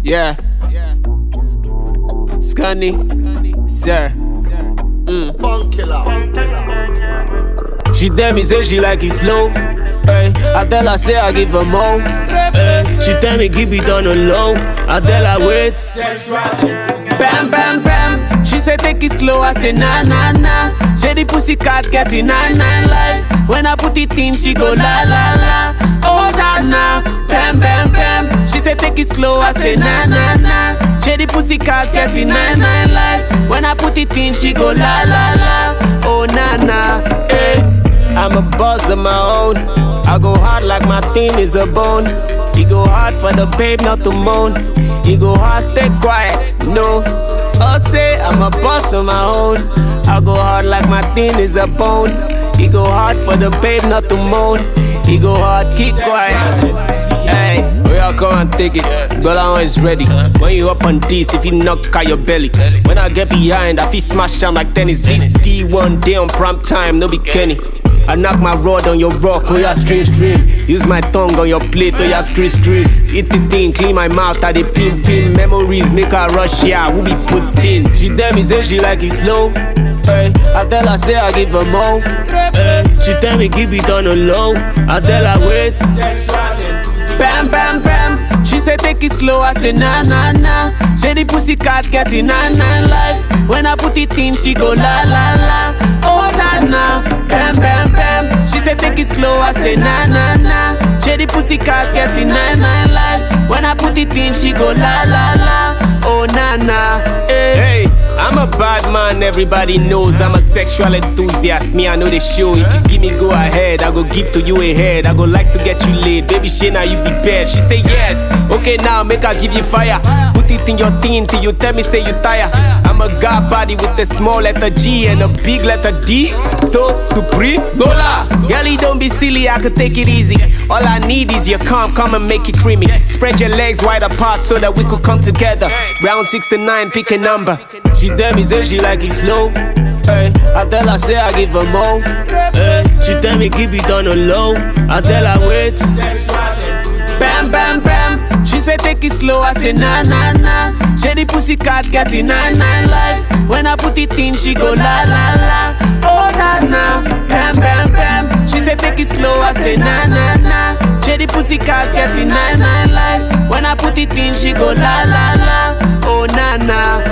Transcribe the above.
Yeah. Scunny. Sir. Bun killer. She tell me say she like it slow. Hey, I tell her say I give her more. Hey, she tell me keep it on the low. I tell her wait. Bam bam bam. She say take it slow. I say nah nah nah. Shady pussy cat getting nine nine lives. When I put it in, she go la la la. Oh nah nah. Bam bam bam. She say take it slow. I say nah nah nah. Shady pussy cat getting nine nine lives. When I put it in, she go la la la. Oh nah nah. Hey. I'm a boss of my own. I go hard like my thing is a bone. He go hard for the babe, not to moan. He go hard, stay quiet, no. I'll say I'm a boss of my own. I go hard like my thing is a bone. He go hard for the babe, not to moan. He go hard, keep quiet. Hey, we all come and take it. Girl, I'm always ready. When you up on this, if you knock out your belly. When I get behind, I feel smash down like tennis. This D1 day on prime time, no be Kenny. I knock my rod on your rock, oh yeah, string string. Use my tongue on your plate, oh yeah, scream scream. Eat the thing, clean my mouth, I dey pin pin. Memories make her rush, yeah, we be put in. She tell me say she like it slow. Hey, I tell her say I give her more. Hey, she tell me keep it on the low. I tell her wait. Bam bam bam. She say take it slow. I say nah nah nah. Shady pussy cat getting nine nine lives. When I put it in, she go la la la. Oh nah nah. Bam bam bam. She say take it slow. I say nah nah nah. Shady pussy cat getting nine nine lives. When I put it in, she go la la la. Oh nah nah. Hey. hey. I'm a bad man, everybody knows I'm a sexual enthusiast. Me, I know the show. If you give me go ahead, I go give to you a head. I go like to get you laid. Baby Shayna, you be bad. She say yes. Okay, now make her give you fire. Put it in your thing till you tell me say you tire. I'm a god body with a small letter G and a big letter D. To Supreme Gola. Girlie, don't be silly, I could take it easy. All I need is your calm, come and make it creamy. Spread your legs wide apart so that we could come together. Round 69, pick a number. She tell me say she like it slow. Hey, I tell her say I give her more. Hey, she tell me keep it on the low. I tell her wait. Bam bam bam. She say take it slow. I say nah nah nah. Shady pussy cat getting nine nine lives. When I put it in, she go la la la. Oh nah nah. Bam bam bam. She say take it slow. I say nah nah nah. Shady pussy cat getting nine nine lives. When I put it in, she go la la la. Oh nah nah.